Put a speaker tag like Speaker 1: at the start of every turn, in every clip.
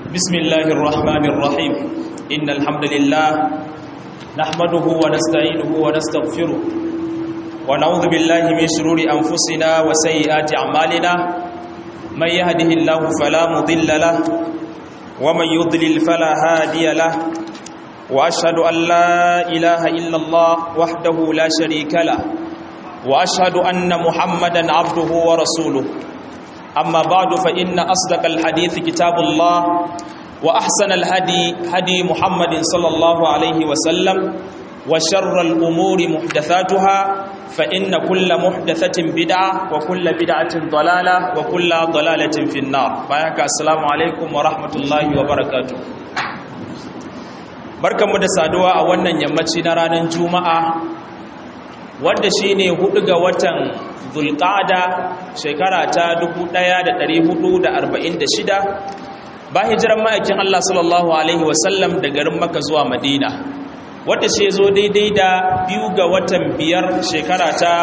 Speaker 1: بسم الله الرحمن الرحيم إن الحمد لله نحمده ونستعينه ونستغفره ونعوذ بالله من شرور أنفسنا وسيئات أعمالنا من يهده الله فلا مضل له ومن يضلل فلا هادي له وأشهد أن لا إله إلا الله وحده لا شريك له وأشهد أن محمدا عبده ورسوله أما بعد فإن أصدق الحديث كتاب الله وأحسن الهدي هدي محمد صلى الله عليه وسلم وشر الأمور محدثاتها فإن كل محدثة بدعة وكل بدعة ضلالة وكل ضلالة في النار فأيك السلام عليكم ورحمة الله وبركاته barkanmu da saduwa a wannan yammaci na ranar juma'a wanda shine hudu ga watan zulqa'ada shekara ta 1446 ba hijiran ma'aikin Allah sallallahu alaihi wasallam da garin Makka zuwa Madina wanda shi zo daidai da biyu ga watan biyar shekara ta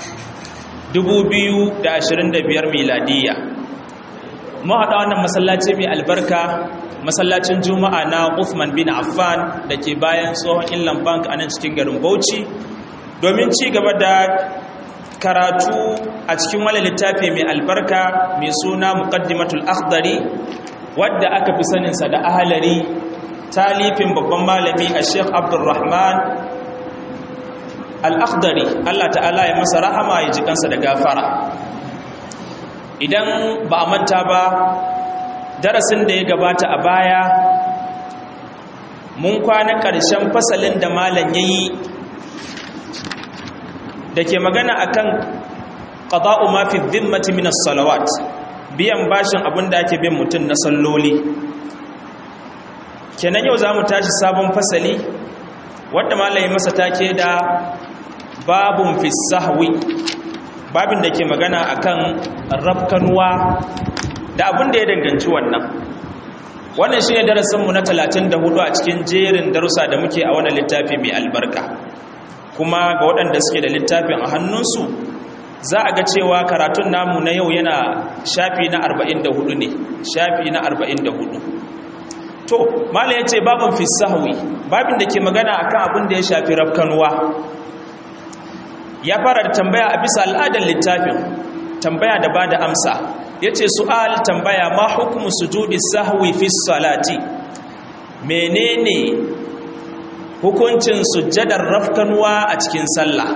Speaker 1: 2025 miladiya mu haɗa wannan masallaci mai albarka masallacin juma'a na Uthman bin Affan da ke bayan tsohon Inland Bank a nan cikin garin Bauchi domin ci gaba da karatu a cikin wani littafi mai albarka mai suna muqaddimatul akhdari wadda aka fi saninsa da ahalari talifin babban malami a sheikh abdulrahman al-akhdari allah ta'ala ya masa rahama ya ji kansa da gafara idan ba a manta ba darasin da ya gabata a baya mun kwana ƙarshen fasalin da malam ya yi da ke magana akan qada'u ma fi dhimmati min as-salawat biyan bashin abin da ake bin mutum na salloli kenan yau zamu tashi sabon fasali wanda malai masa take da babun fi sahwi babin da ke magana akan rafkanwa da abin da ya danganci wannan wannan shine darasin mu na 34 a cikin jerin darussa da muke a wannan littafi mai albarka kuma ga waɗanda suke da littafin a hannunsu za a ga cewa karatun namu na yau yana shafi na 44 ne shafi na 44 to mala ya ce babin fisahwi babin da ke magana akan abin da ya shafi rafkanuwa ya fara da tambaya a bisa al'adar littafin tambaya da ba da amsa ya ce su'al tambaya ma hukumu sujudi sahwi fi salati menene hukuncin sujjadar rafkanuwa a cikin sallah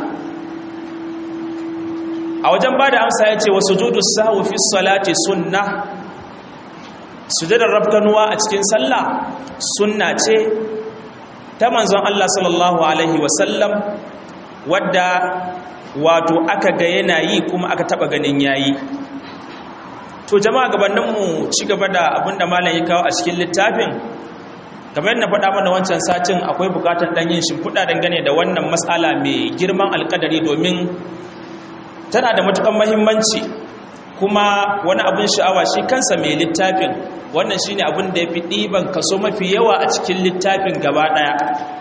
Speaker 1: a wajen ba da amsa ya ce wa sujudu sahu fi salati sunna sujjadar rafkanuwa a cikin sallah sunna ce ta manzon Allah sallallahu alaihi wasallam wadda wato aka ga yana yi kuma aka taba ganin yayi to jama'a gabaninmu ci gaba da abinda malam ya kawo a cikin littafin kamar na faɗa mana wancan satin akwai bukatar ɗan yin shimfiɗa dangane da wannan matsala mai girman alƙadari domin tana da matuƙar mahimmanci kuma wani abin sha'awa shi kansa mai littafin wannan shi ne abin da ya fi ɗiban kaso mafi yawa a cikin littafin gaba ɗaya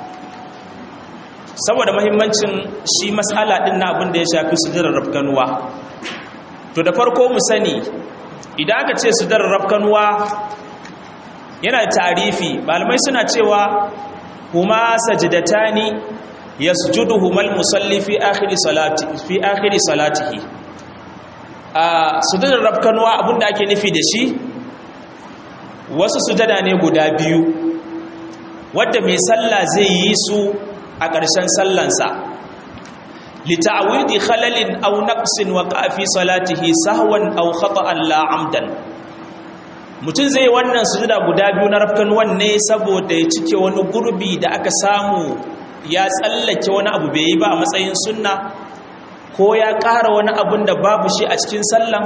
Speaker 1: saboda mahimmancin shi matsala ɗin na abin da ya shafi sujirar rafkanuwa to da farko mu sani idan aka ce sujirar rafkanuwa yana tarifi malamai suna cewa huma sajidatani yasjuduhumal musalli fi akhiri salati fi akhiri salatihi a sujudar rafkanwa abinda ake nufi da shi wasu sujada ne guda biyu wadda mai sallah zai yi su a ƙarshen sallansa lita'awidi khalalin aw naqsin wa fi salatihi sahwan aw khata'an la amdan mutum zai wannan sujuda guda biyu na rafkan wanne saboda ya cike wani gurbi da aka samu ya tsallake wani abu bai yi ba a matsayin sunna ko ya ƙara wani abun da babu shi a cikin sallan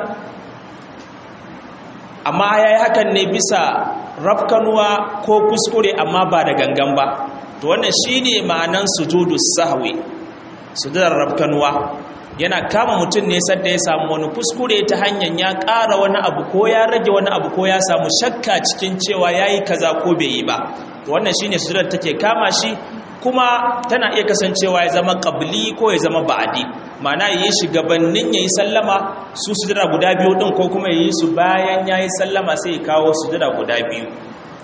Speaker 1: amma ya yi hakan ne bisa rafkanuwa ko kuskure amma ba da gangan ba to wannan shi ne ma'anan sujudu sahwi sujudar rafkanuwa yana kama mutum ne sadda ya samu wani kuskure ta hanyar ya ƙara wani abu ko ya rage wani abu ko ya samu shakka cikin cewa ya yi kaza ko bai yi ba wannan shine sujudar take kama shi kuma tana iya kasancewa ya zama ƙabli ko ya zama ba'adi ma'ana yi shi gabanin ya yi sallama su sujada guda biyu ɗin ko kuma yi su bayan ya yi sallama sai ya kawo sujada guda biyu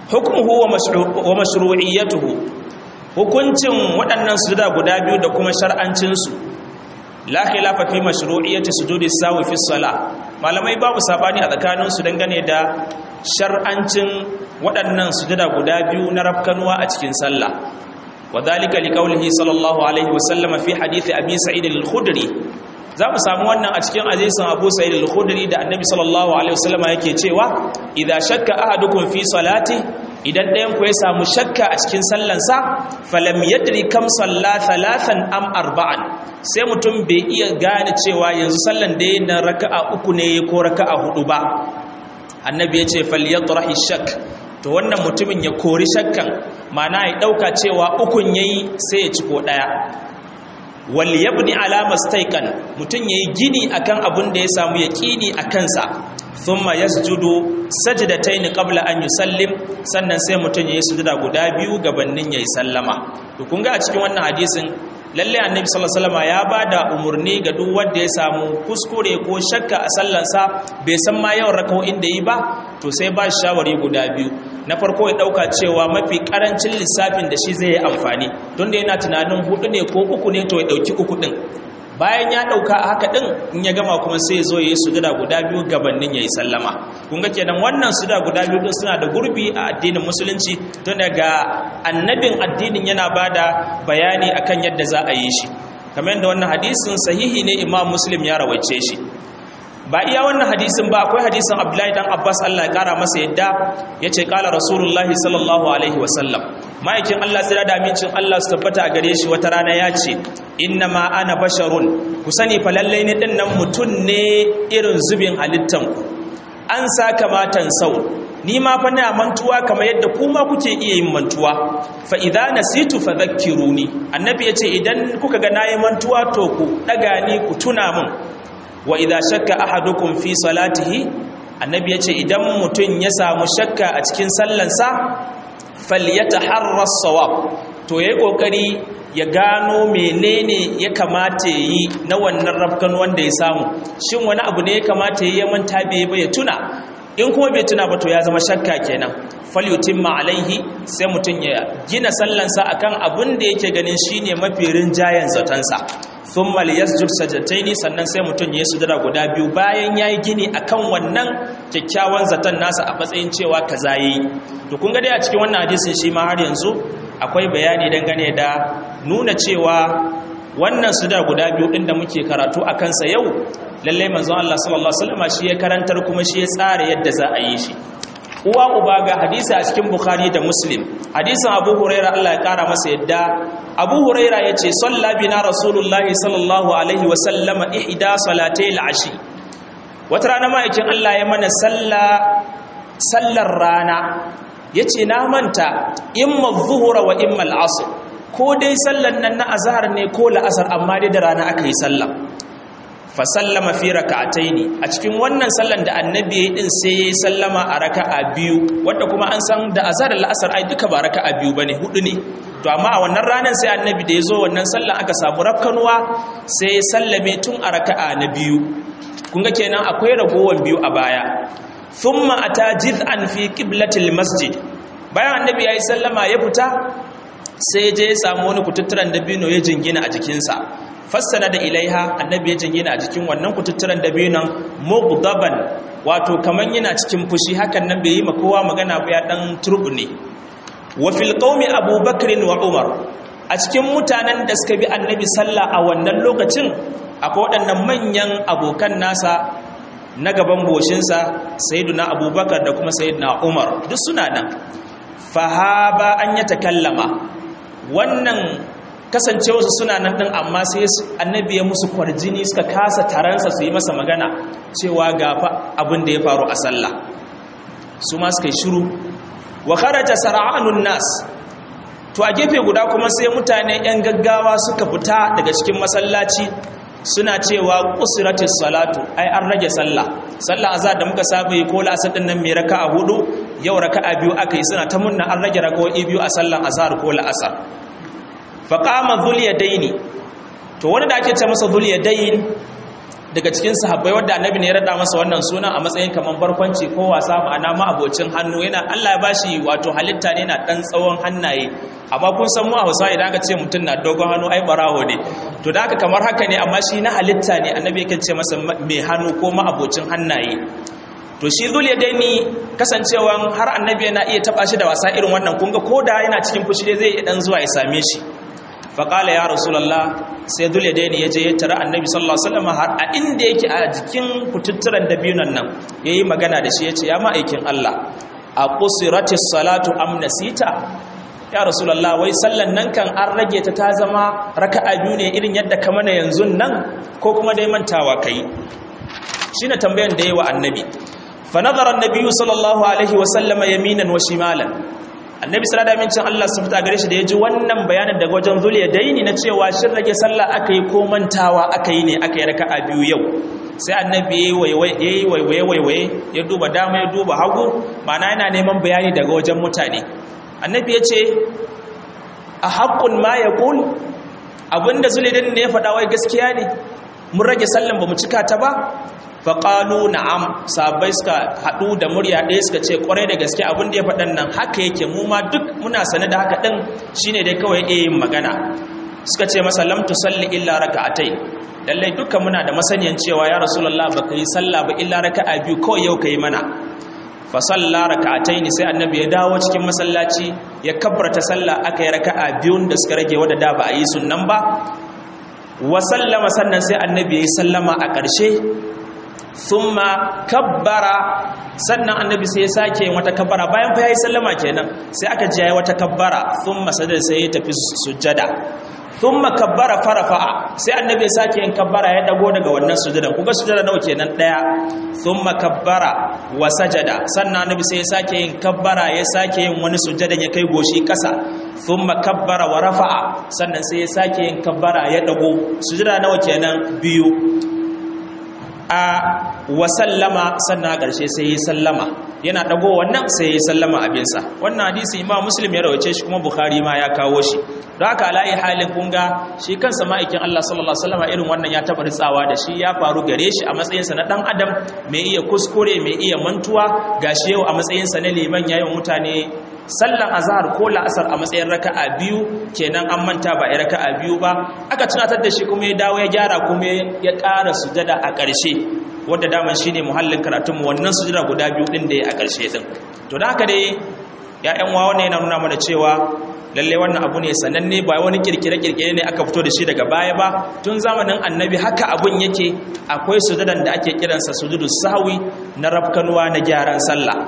Speaker 1: hukmuhu wa mashru'iyyatuhu hukuncin waɗannan sujuda guda biyu da kuma shar'ancinsu la khilafa fi mashru'iyyati sujudi sawi fi salah malamai babu sabani a tsakanin su dangane da shar'ancin waɗannan sujuda guda biyu na rafkanuwa a cikin sallah wadhalika liqaulihi sallallahu alaihi wasallam fi hadisi abi sa'id al-khudri za mu samu wannan a cikin hadisin abu sa'id al-khudri da annabi sallallahu alaihi wasallam yake cewa idza shakka ahadukum fi salati idan ɗayan ku ya samu shakka a cikin sallansa falam yadri kam salla thalathan am arba'an sai mutum bai iya gane cewa yanzu sallan da na raka'a uku ne ko raka'a hudu ba annabi ya ce falyatrahi shak to wannan mutumin ya kori shakkan mana ya dauka cewa ukun yayi sai ya ci ko daya wal yabni ala mastaiqan mutun yayi gini akan abun da ya samu yaqini akan sa thumma yasjudu sajdatayn qabla an yusallim sannan sai mutun yayi sujuda guda biyu gabanin yayi sallama to kun ga a cikin wannan hadisin lalle annabi sallallahu alaihi wasallam ya bada umurni ga duk wanda ya samu kuskure ko shakka a sallansa bai san ma yawan raka'o'in da yi ba to sai ba shi shawari guda biyu na farko ya dauka cewa mafi karancin lissafin da shi zai yi amfani don da yana tunanin hudu ne ko uku ne to ya dauki uku din bayan ya dauka a haka din in ya gama kuma sai ya zo ya yi sujada guda biyu gabanin ya yi sallama kun ga kenan wannan sujada guda biyu din suna da gurbi a addinin musulunci tun daga annabin addinin yana bada bayani akan yadda za a yi shi kamar yadda wannan hadisin sahihi ne imam muslim ya rawaice shi ba iya wannan hadisin ba akwai hadisin abdullahi dan abbas allah ya kara masa yadda ya ce kala rasulullahi sallallahu alaihi wasallam ma'aikin allah tsira da amincin allah su tabbata a gare shi wata rana ya ce inna ma ana basharun ku sani fa lallai ne din nan mutum ne irin zubin halittan ku an sa kamatan sau ni ma fa na mantuwa kamar yadda kuma kuke iya yin mantuwa fa idza nasitu fadhakkiruni annabi yace idan kuka ga nayi mantuwa to ku daga ni ku tuna min wa idza shakka ahadukum fi salatihi annabi yace idan mutun ya samu shakka a cikin sallansa falyataharra as-sawab to yayi kokari ya gano menene ya kamata yi na wannan rafkan wanda ya samu shin wani abu ne ya kamata ya manta bai ba ya tuna in kuma bai tuna ba to ya zama shakka kenan falyutimma alaihi sai mutun ya gina sallansa akan abin da yake ganin shine mafi rinjayen zatansa thumma liyasjud sajdataini sannan sai mutun ya sujada guda biyu bayan yayi gini akan wannan kyakkyawan zaton nasa a matsayin cewa kaza yayi to kun ga dai a cikin wannan hadisin shi ma har yanzu akwai bayani dangane da nuna cewa wannan sujada guda biyu din da muke karatu a kansa yau lalle manzon Allah sallallahu alaihi wasallam shi ya karantar kuma shi ya tsara yadda za a yi shi uwa uba ga hadisi a cikin bukhari da muslim hadisin abu huraira Allah ya kara masa yadda abu huraira ya ce salla bina rasulullahi sallallahu alaihi wasallama ihda salatai al'ashi wata rana ma'aikin Allah ya mana sallar rana ya ce na manta imma zuhura wa imma al'asr ko dai sallan nan na azhar ne ko la'asar amma dai da rana aka yi sallah fa sallama fi raka'ataini a cikin wannan sallan da annabi ya din sai yayi sallama a raka'a biyu wanda kuma an san da azhar da la'asar ai duka ba raka'a biyu bane hudu ne to amma a wannan ranar sai annabi da yazo wannan sallan aka samu rakkanuwa sai ya sallame tun a raka'a na biyu kun ga kenan akwai ragowan biyu a baya thumma ata jiz'an fi qiblatil masjid bayan annabi yayi sallama ya fita sai je ya samu wani kututturan dabino ya jingina a jikinsa fassana da ilaiha annabi ya jingina a jikin wannan kututturan dabinon mughdaban wato kaman yana cikin fushi hakan nan bai yi ma kowa magana ba ya dan turbune wa fil qaumi abubakar wa umar a cikin mutanen da suka bi annabi sallah a wannan lokacin akwai waɗannan manyan abokan nasa na gaban goshinsa sayyiduna abubakar da kuma sayyiduna umar duk suna nan fahaba an ya takallama wannan kasancewarsu suna nan ɗin amma sai annabi ya musu kwarjini suka kasa taransa su yi masa magana cewa gafa abin da ya faru a sallah su ma suka yi shiru wa kharaja sara'anun nas to a gefe guda kuma sai mutane yan gaggawa suka fita daga cikin masallaci suna cewa qusratis salatu ai an rage sallah sallah azhar da muka saba yi ko la'asar din nan mai raka'a hudu yau raka'a biyu aka yi suna ta munna an rage rakawoyi biyu a sallan azhar ko la'asar faqama dhul yadaini to wanda ake ce masa dhul yadain daga cikin sahabbai wanda annabi ne ya rada masa wannan sunan a matsayin kaman barkwanci ko wasa ma'ana ma abocin hannu yana Allah ya bashi wato halitta ne na dan tsawon hannaye amma kun san mu a Hausa idan aka ce mutum na dogon hannu ai barawo ne to da haka kamar haka ne amma shi na halitta ne annabi yake ce masa mai hannu ko ma abocin hannaye to shi zul yadaini kasancewan har annabi yana iya taba shi da wasa irin wannan kun ga koda yana cikin fushi dai zai dan zuwa ya same shi faƙala ya rasulallah sai dole da ya je ya tara annabi sallallahu alaihi wasallam har a inda yake a jikin kututturan dabinon nan yayi magana da shi yace ya ma'aikin Allah a qusiratis salatu am nasita ya rasulallah wai sallan nan kan an rage ta ta zama raka'a biyu ne irin yadda ka mana yanzu nan ko kuma dai mantawa kai shine tambayan da yayi wa annabi fa nazara annabi sallallahu alaihi wasallama yaminan wa shimalan annabi sallallahu alaihi wasallam Allah sun fita gare shi da yaji wannan bayanin daga wajen zuliya daini na cewa shin rage sallah aka yi ko mantawa aka yi ne aka yi raka'a biyu yau sai annabi yayi waiwaye waiwaye ya duba dama ya duba hagu ma'ana yana neman bayani daga wajen mutane annabi ya ce a haqqun ma yaqul abinda zuliya daini ne ya faɗa wai gaskiya ne mun rage sallan bamu cika ta ba faƙalu na'am sabai suka haɗu da murya ɗaya suka ce ƙwarai da gaske abin da ya faɗan nan haka yake mu ma duk muna sane da haka ɗin shine dai kawai iya yin magana suka ce masa lam tusalli illa raka'atai lallai dukkan muna da masaniyan cewa ya rasulullah baka yi sallah ba illa raka'a biyu kawai yau kai mana fa salla raka'atai ne sai annabi ya dawo cikin masallaci ya kabbarta sallah aka yi raka'a biyun da suka rage wadda da ba a yi sunnan ba wa sallama sannan sai annabi ya yi sallama a ƙarshe thumma kabbara sannan annabi sai ya sake yin wata kabbara bayan fa yayi sallama kenan sai aka ji yayi wata kabbara thumma sadar sai ya tafi sujjada thumma kabbara farafa'a sai annabi ya sake yin kabbara ya dago daga wannan sujjadan kuga sujjada nawa kenan daya thumma kabbara wa sajada sannan annabi sai ya sake yin kabbara ya sake yin wani sujjadan ya kai goshi kasa thumma kabbara wa rafa'a sannan sai ya sake yin kabbara ya dago sujjada nawa kenan biyu a wasallama sannan a ƙarshe sai yi sallama yana ɗago wannan sai yi sallama abinsa wannan hadisi imam muslim ya rawace shi kuma bukhari ma ya kawo shi don haka alayi halin kunga shi kansa ma'aikin allah sallallahu alaihi wasallam irin wannan ya taɓa ritsawa da shi ya faru gare shi a matsayinsa na ɗan adam mai iya kuskure mai iya mantuwa gashi yau a matsayinsa na liman yayin mutane sallan azhar ko la'asar a matsayin raka'a biyu kenan an manta ba a raka'a biyu ba aka tunatar da shi kuma ya dawo ya gyara kuma ya ƙara sujada a ƙarshe wanda daman shine muhallin karatunmu wannan sujada guda biyu din da ya a ƙarshe din to da haka dai ya'yan wa wannan yana nuna mana cewa lalle wannan abu ne sananne ba wani kirkire-kirkire ne aka fito da shi daga baya ba tun zamanin annabi haka abun yake akwai sujadan da ake kiransa sujudu sahwi na rafkanuwa na gyaran sallah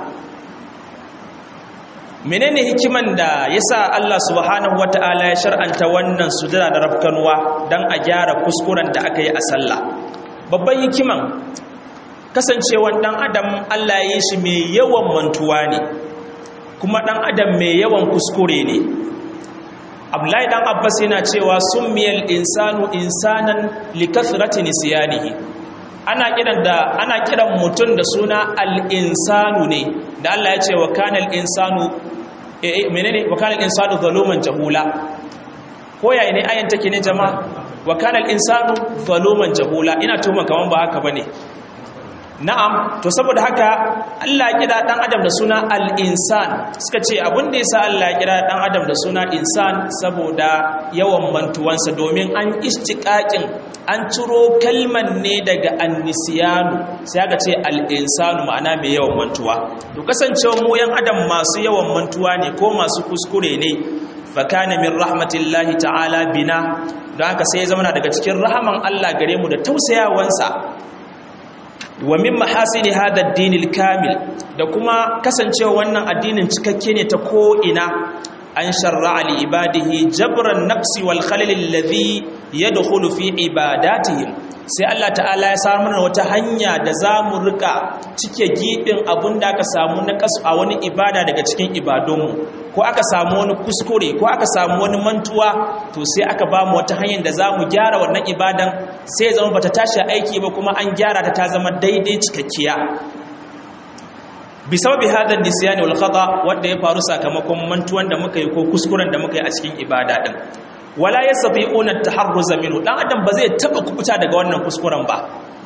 Speaker 1: menene hikiman da yasa Allah subhanahu wataala ya shar'anta wannan sujada da rafkanuwa dan a gyara kuskuren da aka yi a sallah babban hikiman kasancewan dan adam Allah ya yi shi mai yawan mantuwa ne kuma dan adam mai yawan kuskure ne Abdullahi dan Abbas yana cewa summiyal insanu insanan likathrati nisyanihi ana kiran da ana kiran mutum da suna al-insanu ne da Allah ya ce wa kanal insanu eh menene wa kanal insanu zaluman jahula ko yayi ne ayan take ne jama'a wa kanal insanu zaluman jahula ina tuma kaman ba haka bane na'am to saboda haka Allah ya kira dan adam da suna al-insan suka ce abin da yasa Allah ya kira dan adam da suna insan saboda yawan mantuwansa domin an istiqaqin an ciro kalman ne daga annisiyanu sai aka ce al-insanu ma'ana mai yawan mantuwa to kasancewa mu yan adam masu yawan mantuwa ne ko masu kuskure ne fakana min rahmatillahi ta'ala bina don haka sai ya zama daga cikin rahaman Allah gare mu da tausayawansa wa min mahasini hada ad kamil da kuma kasancewa wannan addinin cikakke ne ta ko ina an sharra'a li ibadihi jabran nafsi wal khalil alladhi yadkhulu fi ibadatihim sai Allah ta'ala ya samar mana wata hanya da zamu rika cike gibin abunda aka samu na kasu a wani ibada daga cikin ibadunmu ko aka samu wani kuskure ko aka samu wani mantuwa to sai aka ba mu wata hanyar da zamu gyara wannan ibadan sai ya zama bata tashi aiki ba kuma an gyara ta ta zama daidai cikakkiya bisababi hadha nisyani wal khata wanda ya faru sakamakon mantuwan da muka yi ko kuskuren da muka yi a cikin ibada din wala yastati'una at-taharruz minhu dan adam ba zai taba kubuta daga wannan kuskuren ba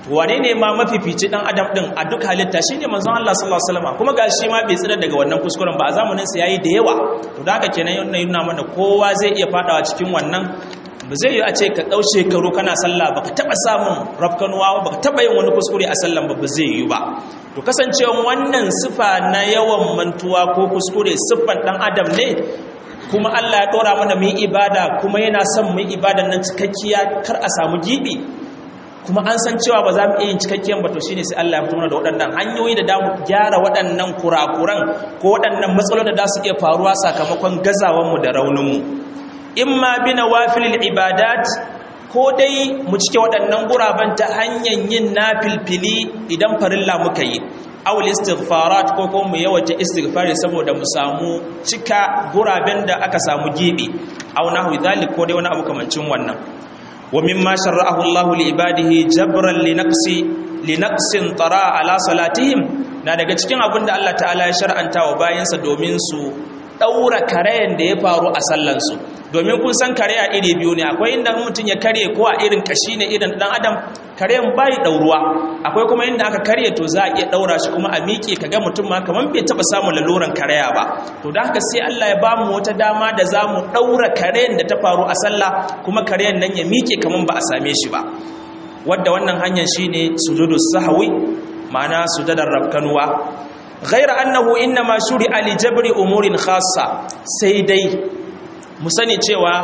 Speaker 1: wane ne ma mafifici dan adam din a duk halitta shine manzon Allah sallallahu alaihi wasallam kuma gashi ma bai tsira daga wannan kuskuren ba a zamanin sa yayi da yawa to da haka kenan yana nuna mana kowa zai iya fadawa cikin wannan ba zai yi a ce ka dau shekaru kana sallah baka taba samun rafkanuwa baka taba yin wani kuskure a sallan ba ba zai yi ba to kasancewa wannan sifa na yawan mantuwa ko kuskure siffan dan adam ne kuma Allah ya dora mana mu ibada kuma yana son mu ibadan nan cikakkiya kar a samu gibi kuma an san cewa ba za mu iya yin cikakken ba to shine sai Allah ya fito mana da waɗannan hanyoyi da damu gyara waɗannan kurakuran ko waɗannan matsalolin da za su iya faruwa sakamakon gazawar mu da raunin mu imma bi nawafilil ibadat ko dai mu cike waɗannan guraben ta hanyar yin nafilfili idan farilla muka yi awul istighfarat ko ko mu yawaita istighfari saboda mu samu cika guraben da aka samu gibi aw nahwi dhalik ko dai wani abu kamancin wannan wa mimma shar'ahu Allah li ibadihi jabran li naqsi li naqsin tara ala salatihim na daga cikin abin da Allah ta'ala ya shar'anta wa bayansa domin su daura karayen da ya faru a sallansu domin kun san karaya iri biyu ne akwai inda mutum ya karye ko a irin kashi ne irin dan adam karayen bai dauruwa akwai kuma inda aka karye to za a iya daura shi kuma a miƙe kaga mutum ma kaman bai taba samun laluran karaya ba to da haka sai Allah ya bamu wata dama da za mu daura karayen da ta faru a sallah kuma karayen nan ya miƙe kaman ba a same shi ba wadda wannan hanyar shine sujudu sahwi ma'ana sujudar rabkanuwa غير أنه إنما شرع لجبر أمور خاصة سيدي مسني cewa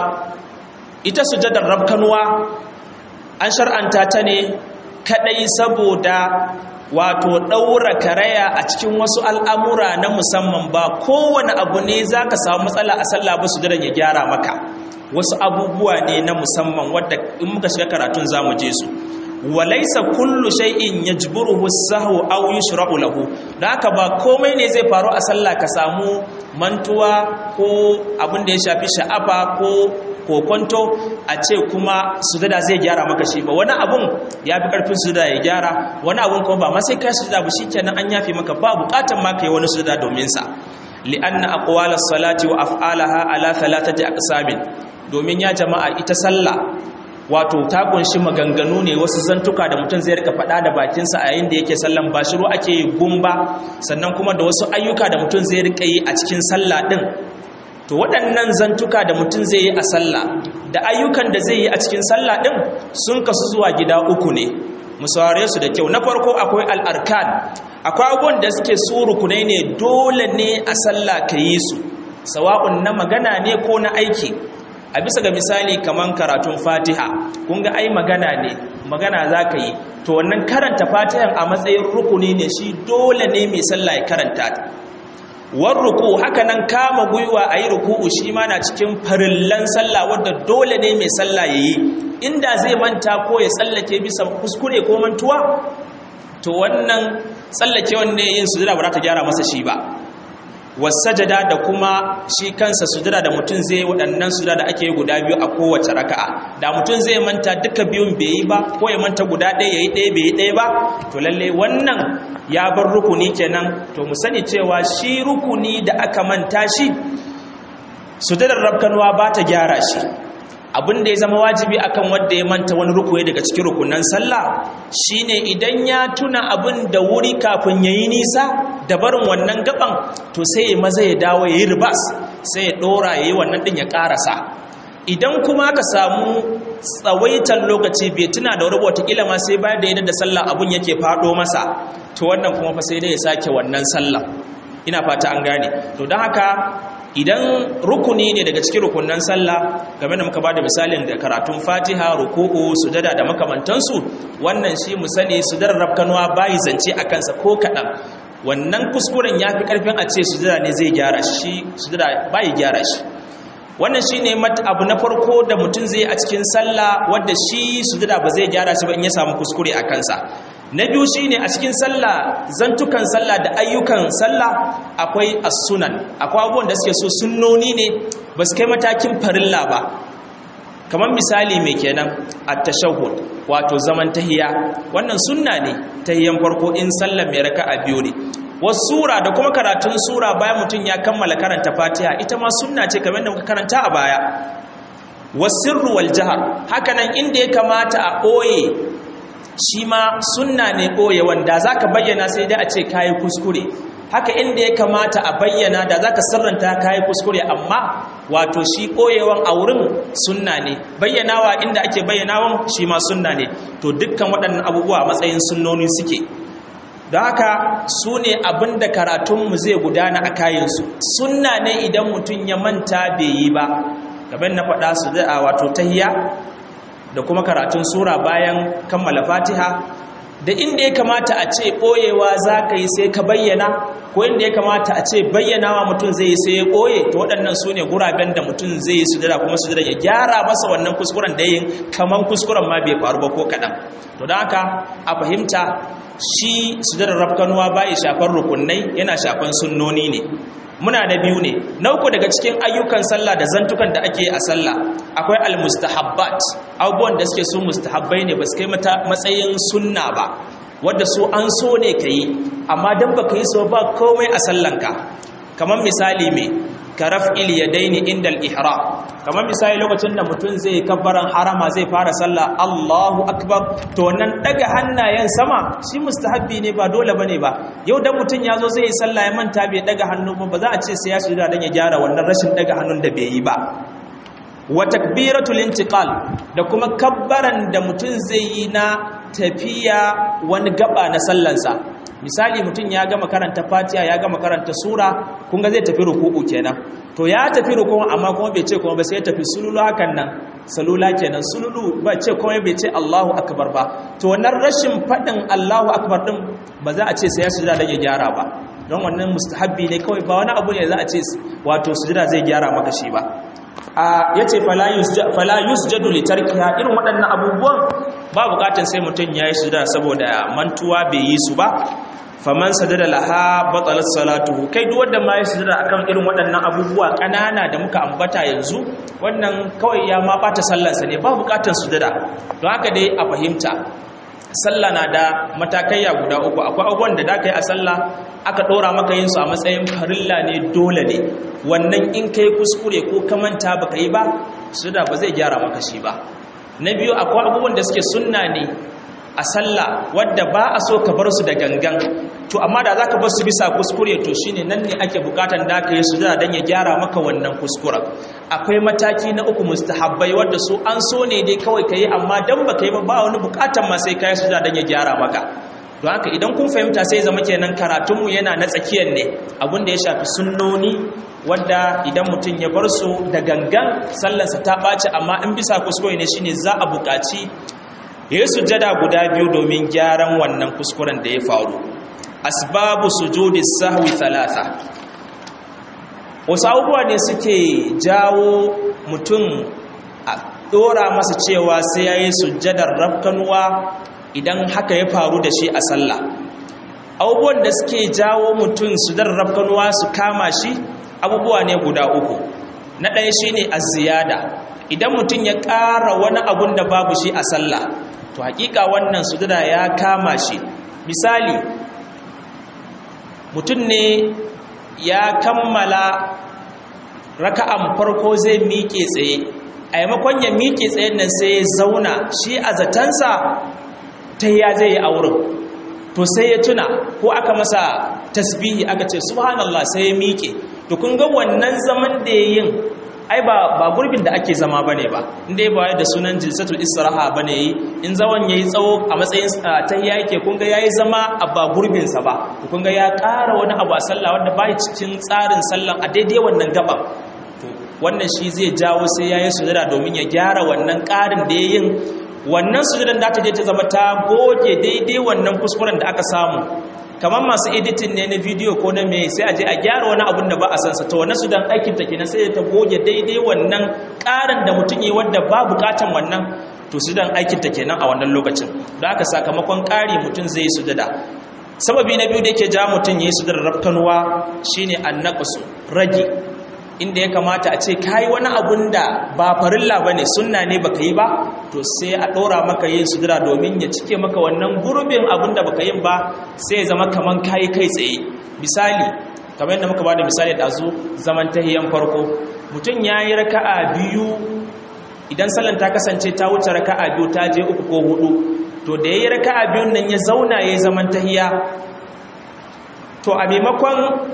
Speaker 1: ita sujadar rabkanuwa an shar'anta ta ne kadai saboda wato daura karaya a cikin wasu al'amura na musamman ba kowane abu ne zaka samu matsala a sallah ba sujadan ya gyara maka wasu abubuwa ne na musamman wadda in muka shiga karatun zamu je su walaisa kullu shay'in yajburuhu as-sahwu aw yushra'u lahu haka ba komai ne zai faru a sallah ka samu mantuwa ko abin da ya shafi sha'afa ko kokonto a ce kuma sujada zai gyara maka shi ba wani abun ya fi karfin sujada ya gyara wani abun kuma ba ma sai kai sujada ba shikenan an yafi maka ba bukatan ma kai wani sujada domin sa li'anna aqwala salati wa af'alaha ala thalathati aqsamin domin ya jama'a ita sallah wato ta kunshi maganganu ne wasu zantuka da mutum zai rika faɗa da bakinsa a yayin da yake sallan ba shiru ake yi gumba sannan kuma da wasu ayyuka da mutum zai rika yi a cikin sallah ɗin to waɗannan zantuka da mutum zai yi a sallah da ayyukan da zai yi a cikin sallah ɗin sun kasu zuwa gida uku ne mu saurare su da kyau na farko akwai al'arkan akwai abubuwan da suke su rukunai ne dole ne a sallah ka yi su sawa'un na magana ne ko na aiki a bisa ga misali kaman karatun fatiha kun ga ai magana ne magana za ka yi to wannan karanta fatihan a matsayin rukuni ne shi dole ne mai sallah ya karanta war ruku haka nan kama gwiwa a yi ruku'u shi ma na cikin farillan sallah wadda dole ne mai sallah ya yi inda zai manta ko ya tsallake bisa kuskure ko mantuwa to wannan tsallake wanne yin sujada ba za ta gyara masa shi ba wasajada da kuma shi kansa sujada da mutum zai waɗannan sujada da ake yi guda biyu a kowace raka'a da mutum zai manta duka biyun bai yi ba ko ya manta guda ɗaya yayi ɗaya bai yi ɗaya ba to lalle wannan ya bar rukuni kenan to mu sani cewa shi rukuni da aka manta shi sujadar rabkanwa ba ta gyara shi abin da ya zama wajibi akan wanda ya manta wani rukuni daga cikin rukunan sallah shine idan ya tuna abin da wuri kafin yayi nisa da barin wannan gaban to sai ya maza ya dawo yayi ribas sai ya dora yayi wannan din ya karasa idan kuma ka samu tsawaitan lokaci bai tuna da wata kila ma sai bayan da yadda da sallah abun yake fado masa to wannan kuma fa sai dai ya sake wannan sallah ina fata an gane to don haka idan rukuni ne daga cikin rukunan sallah game da muka bada misalin da karatun fatiha ruku'u sujada da makamantansu wannan shi mu sani sujadar rafkanuwa bayi zance a kansa ko kaɗan wannan kuskuren ya fi ƙarfin a ce sujada ne zai gyara shi sujada bayi gyara shi wannan shi ne abu na farko da mutum zai a cikin sallah wadda shi sujada ba zai gyara shi ba in ya samu kuskure a kansa na biyu shine a cikin sallah zantukan sallah da ayyukan sallah akwai as-sunan akwai abubuwan da suke so sunnoni ne ba su kai matakin farilla ba kamar misali mai kenan at-tashahhud wato zaman tahiya wannan sunna ne tahiyan farko in sallar mai raka'a biyu ne wasu sura da kuma karatun sura bayan mutum ya kammala karanta fatiha ita ma sunna ce kamar da muka karanta a baya wasirru wal jahar hakanan inda ya kamata a ɓoye shi ma sunna ne ɓoye wanda za ka bayyana sai dai a ce kayi kuskure haka inda ya kamata a bayyana da za ka sirranta kayi kuskure amma wato shi ɓoyewan a wurin sunna ne bayyanawa inda ake bayyanawan shi ma sunna ne to dukkan waɗannan abubuwa matsayin sunnoni suke don haka su ne abin da karatunmu zai gudana a kayansu sunna ne idan mutum ya manta bai yi ba kamar na faɗa su da wato tahiya da kuma karatun sura bayan kammala fatiha da inda ya kamata a ce ɓoyewa za ka yi sai ka bayyana ko inda ya kamata a ce bayyanawa mutum zai yi sai ya ɓoye to waɗannan su ne guraben da mutum zai yi sujada kuma sujada ya gyara masa wannan kuskuren da yin kamar kuskuren ma bai faru ba ko kaɗan to don haka a fahimta shi sujadar rafkanuwa ba ya shafar rukunai yana shafan sunnoni ne muna da biyu ne na uku daga cikin ayyukan sallah da zantukan da ake a sallah akwai almustahabbat abubuwan da suke su mustahabbai ne ba su kai matsayin sunna ba wadda su an so ne ka yi amma don ba ka yi so ba komai a sallanka kamar misali mai karaf iliyadaini indal ihram kamar misali lokacin da mutum zai kabbaran harama zai fara sallah Allahu akbar to wannan daga hannayen sama shi mustahabbi ne ba dole bane ba yau dan mutum yazo zai yi sallah ya manta bai daga hannu ba ba za a ce sai ya shiga dan ya gyara wannan rashin daga hannun da bai yi ba wa takbiratul intiqal da kuma kabbaran da mutum zai yi na tafiya wani gaba na sallansa misali mutum ya gama karanta fatiha ya gama karanta sura kun ga zai tafi ruku'u kenan to ya tafi ruku'u amma kuma bai ce kuma ba sai ya tafi sululu hakan nan salula kenan sululu ba ce kuma bai ce Allahu akbar ba to wannan rashin fadin Allahu akbar din ba za a ce sai ya sujuda da ya gyara ba don wannan mustahabbi ne kawai ba wani abu ne za a ce wato sujuda zai gyara maka shi ba a yace fala yusjadu li tarkiha irin waɗannan abubuwan ba bukatun sai mutum ya yi sujuda saboda mantuwa bai yi su ba faman sadada laha batalat salatuhu kai duk wanda ma ya sujada akan irin waɗannan abubuwa ƙanana da muka ambata yanzu wannan kawai ya ma bata sallarsa ne ba buƙatar sujada don haka dai a fahimta sallah na da matakaiya guda uku akwai abubuwan da ka yi a sallah aka ɗora maka yin su a matsayin farilla ne dole ne wannan in kai kuskure ko ka manta baka yi ba sujada ba zai gyara maka shi ba na biyu akwai abubuwan da suke sunna ne a sallah wadda ba a so ka bar su da gangan to amma da zaka bar su bisa kuskure to shine nan ne ake bukatan da ka yi sujada dan ya gyara maka wannan kuskuren akwai mataki na uku mustahabbai wadda su an so ne dai kawai kai amma dan baka yi ba ba wani bukatan ma sai kai sujada dan ya gyara maka don haka idan kun fahimta sai zama kenan karatunmu yana na tsakiyar ne abin da ya shafi sunnoni wadda idan mutum ya bar su da gangan sallarsa ta ɓaci amma in bisa kuskure ne shine za a buƙaci ya yi sujada guda biyu domin gyaran wannan kuskuren da ya faru asbabu sujudi sahwi thalatha wasu abubuwa ne suke jawo mutum a dora masa cewa sai ya yi sujadar rafkanuwa idan haka ya faru da shi a sallah abubuwan da suke jawo mutum sujadar rafkanuwa su kama shi abubuwa ne guda uku na ɗaya shi ne ziyada idan mutum ya ƙara wani abun da babu shi a sallah to hakika wannan sujada ya kama shi misali mutum ne ya kammala raka'an farko zai miƙe tsaye a yamakon ya miƙe tsayen nan sai ya zauna shi a zatansa ta ya zai yi a wurin to sai ya tuna ko aka masa tasbihi aka ce subhanallah sai ya miƙe to kun ga wannan zaman da ya yin ai ba ba gurbin da ake zama bane ba inda ya bayar da sunan jilsatul istiraha bane yi in zaman yayi tsawo a matsayin tahiyya yake kun ga yayi zama a ba gurbin sa ba kun ga ya ƙara wani abu a sallah wanda bai cikin tsarin sallan a daidai wannan gaba to wannan shi zai jawo sai yayi sujada domin ya gyara wannan ƙarin da yayin wannan sujudan da ta je ta zama ta goge daidai wannan kuskuren da aka samu kamar masu editing ne na video ko na mai sai a je a gyara wani abun da ba a sansa to wannan sudan aikin ta kenan sai ta goge daidai wannan ƙarin da mutum yi wanda ba bukatan wannan to sudan aikin ta kenan a wannan lokacin da aka sakamakon ƙari mutum zai yi sujada sababi na biyu da yake ja mutum ya yi sujada rafkanuwa shine annaqsu rage inda ya kamata a ce kayi wani abun da ba farilla ba ne sunna ne baka yi ba to sai a ɗora maka yin sujira domin ya cike maka wannan gurbin abun da baka yin ba sai ya zama kaman kayi kai tsaye misali kamar yadda muka ba da misali ɗazu zaman tahiyan farko mutum ya yi raka'a biyu idan sallan ta kasance ta wuce raka'a biyu ta je uku ko hudu to da yayi raka'a biyun nan ya zauna yayi zaman tahiya to a maimakon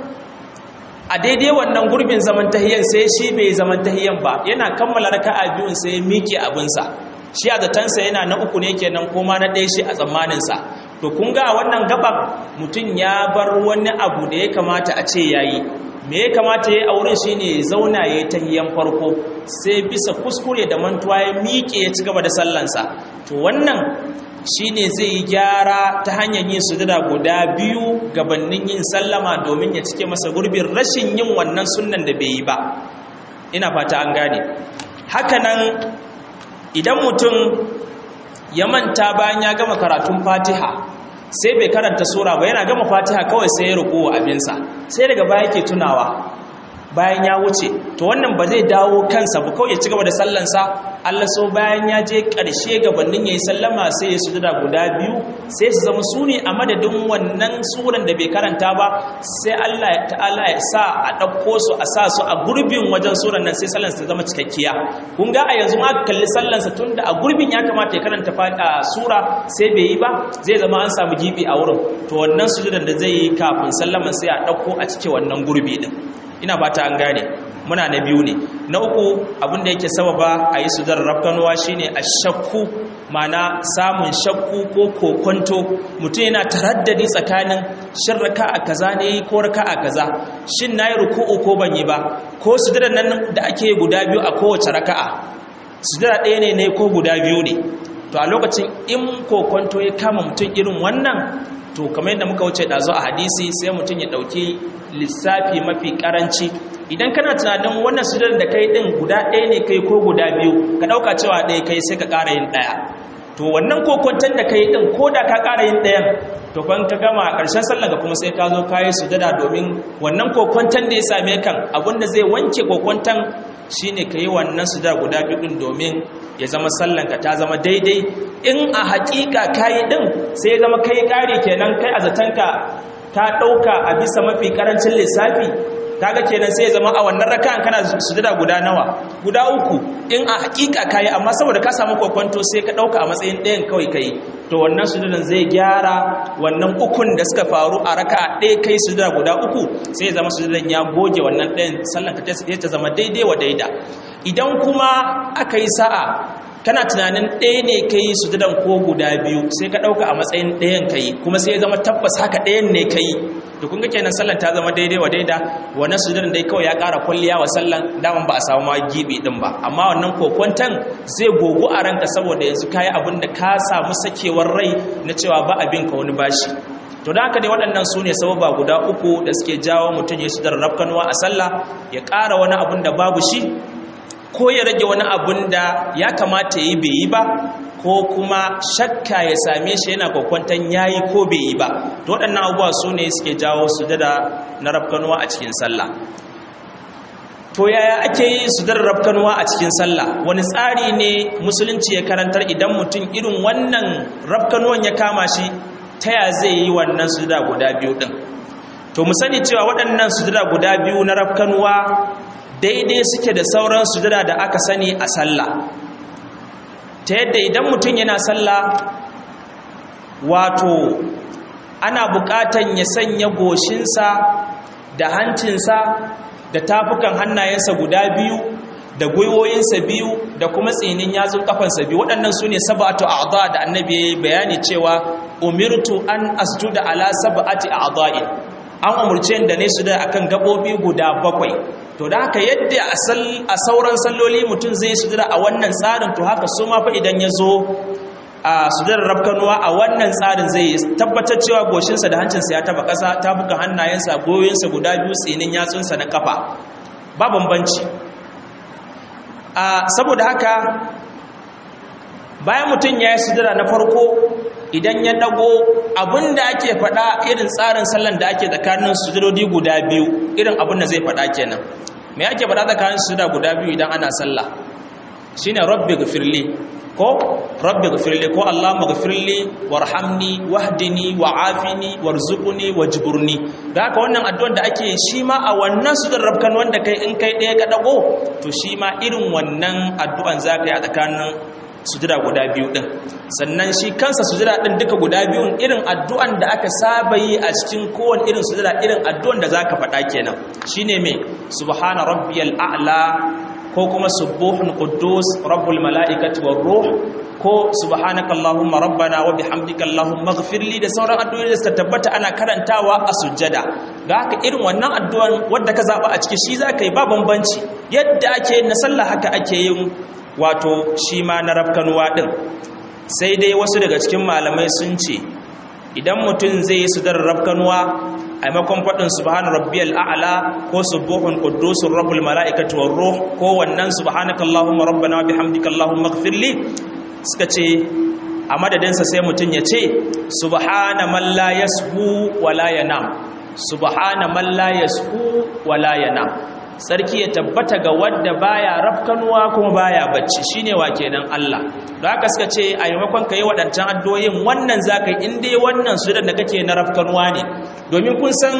Speaker 1: a daidai wannan gurbin zaman tahiyan sai shi bai zaman tahiyan ba yana kammala raka'a biyun sai ya miƙe abinsa shi a zatansa yana na uku ne kenan koma na ɗaya shi a tsammaninsa to kun ga wannan gaban mutum ya bar wani abu da ya kamata a ce yayi me ya kamata ya yi a wurin shi ne zauna ya yi tahiyan farko sai bisa kuskure da mantuwa ya miƙe ya ci gaba da sallansa to wannan shi ne zai yi gyara ta hanyar yin sujada guda biyu gabanin yin sallama domin ya cike masa gurbin rashin yin wannan sunnan da bai yi ba ina fata an gane hakanan idan mutum ya manta bayan ya gama karatun fatiha sai bai karanta sura ba yana gama fatiha kawai sai ya ruku abinsa sai daga baya ke tunawa bayan ya wuce to wannan ba zai dawo kansa ba kawai ya ci gaba da sallansa Allah so bayan ya je ƙarshe gabanin ya yi sallama sai ya sujuda guda biyu sai su zama su ne a madadin wannan suran da bai karanta ba sai Allah ta'ala ya sa a ɗauko su a sa su a gurbin wajen suran nan sai sallansa ta zama cikakkiya kun ga a yanzu aka kalli sallansa tun da a gurbin ya kamata ya karanta sura sai bai yi ba zai zama an samu gibi a wurin to wannan sujudan da zai yi kafin sallaman sai a ɗauko a cike wannan gurbi din ina fata an gane muna na biyu ne na uku abinda yake sababa a yi sudar rafkanuwa shine a shakku mana samun shakku ko kokonto mutum yana taraddadi tsakanin shin raka a kaza ne ko raka a kaza shin na yi ruku'u ko ban yi ba ko sudar nan da ake guda biyu a kowace raka'a sudar ɗaya ne ne ko guda biyu ne to a lokacin in kokonto ya kama mutum irin wannan to kamar yadda muka wuce ɗazu a hadisi sai mutum ya ɗauki lissafi mafi ƙaranci idan kana tunanin wannan sujjar da kai ɗin guda ɗaya ne kai ko guda biyu ka ɗauka cewa ɗaya kai sai ka ƙara yin ɗaya to wannan kokwanton da kai ɗin ko da ka ƙara yin ɗayan to kwan ka gama a ƙarshen sallar ka kuma sai ka zo ka yi sujjada domin wannan kokwanton da ya same kan abinda zai wanke kokwanton shine ka yi wannan sujjada guda biyu ɗin domin ya zama sallanka ta zama daidai in a haƙiƙa kayi ɗin sai ya zama kai ƙari kenan kai a zatanka ta ɗauka a bisa mafi ƙarancin lissafi kaga kenan sai ya zama a wannan raka'an kana sujada guda nawa guda uku in a haƙiƙa kayi amma saboda ka samu kwakwanto sai ka ɗauka a matsayin ɗayan kawai kai to wannan sujudan zai gyara wannan ukun da suka faru a raka'a ɗaya kai sujada guda uku sai ya zama sujudan ya goge wannan ɗayan sallan ka ta zama daidai wa daida idan kuma aka yi sa'a kana tunanin ɗaya ne ka yi sujudan ko guda biyu sai ka ɗauka a matsayin ɗayan ka yi kuma sai ya zama tabbas haka ɗayan ne ka yi da kun ga kenan sallan ta zama daidai wa daida wannan sujudan dai kawai ya ƙara kwalliya wa sallan daman ba a samu ma gibi ɗin ba amma wannan kokwantan zai gogu a ranka saboda yanzu ka yi abin da ka samu sakewar rai na cewa ba abin ka wani bashi to da haka dai waɗannan su ne sababa guda uku da suke jawo mutum ya sudar rafkanuwa a sallah ya ƙara wani abin da babu shi ko ya rage wani abun da ya kamata yi bai yi ba ko kuma shakka ya same shi yana kwakwantan ya yi ko bai yi ba to waɗannan abubuwa su ne suke jawo sujada na rafkanuwa a cikin sallah to yaya ake yi sujadar rafkanuwa a cikin sallah wani tsari ne musulunci ya karantar idan mutum irin wannan rafkanuwan ya kama shi ta ya zai yi wannan sujada guda biyu ɗin to mu sani cewa waɗannan sujada guda biyu na rafkanuwa daidai suke da sauran sujada da aka sani a sallah ta yadda idan mutum yana sallah wato ana buƙatan ya sanya goshinsa da hancinsa da tafukan hannayensa guda biyu da gwiwoyinsa biyu da kuma tsinin yatsun kafansa biyu waɗannan su ne saba'atu a'dha da annabi ya yi bayani cewa umirtu an asjuda ala sab'ati a'dha'in an umurce da ne su da akan gabobi guda bakwai to da haka yadda a sauran salloli mutum zai sujada a wannan tsarin to haka su ma fa idan ya zo a sujadar rafkanuwa a wannan tsarin zai tabbatar cewa goshinsa da hancinsa ya taba ƙasa ta buga hannayensa goyonsa guda biyu tsinin yatsunsa na kafa ba bambanci saboda haka bayan mutum ya yi sujada na farko idan ya dago abinda ake faɗa irin tsarin sallan da ake tsakanin sujudodi guda biyu irin abin da zai faɗa kenan me ake faɗa tsakanin sujuda guda biyu idan ana sallah shine rabbi ghfirli ko rabbi ghfirli ko allahumma ghfirli warhamni wahdini wa'afini warzuqni wajburni da haka wannan addu'ar da ake shi ma a wannan sujudar rabkan wanda kai in kai ɗaya ka dago to shi ma irin wannan addu'an zaka yi a tsakanin sujada guda biyu din sannan shi kansa sujada din duka guda biyun irin addu'an da aka saba yi a cikin kowane irin sujada irin addu'an da zaka faɗa kenan shine me subhana rabbiyal a'la ko kuma subuhun quddus rabbul mala'ikati war ruh ko subhanaka allahumma rabbana wa bihamdika allahumma ighfirli da sauran addu'o'i da suka tabbata ana karantawa a sujjada ga haka irin wannan addu'an wanda ka zaba a ciki shi zaka yi ba bambanci yadda ake yin na sallah haka ake yin wato shi ma na rafkanuwa din sai dai wasu daga cikin malamai sun ce idan mutum zai yi sudar rafkanuwa a maimakon faɗin subhana rabbiyal a'la ko subuhun quddusur rabbul mala'ikati war ruh ko wannan subhanaka allahumma rabbana wa bihamdika allahumma ighfirli suka ce a madadinsa sai mutum ya ce subhana man la yashu wa la yanam subhana man la yashu wa la yanam sarki ya tabbata ga wanda baya rafkanuwa kuma baya bacci shine wa kenan Allah don haka suka ce a maimakon kai waɗancan addu'o'in wannan zaka yi in dai wannan su da kake na rafkanuwa ne domin kun san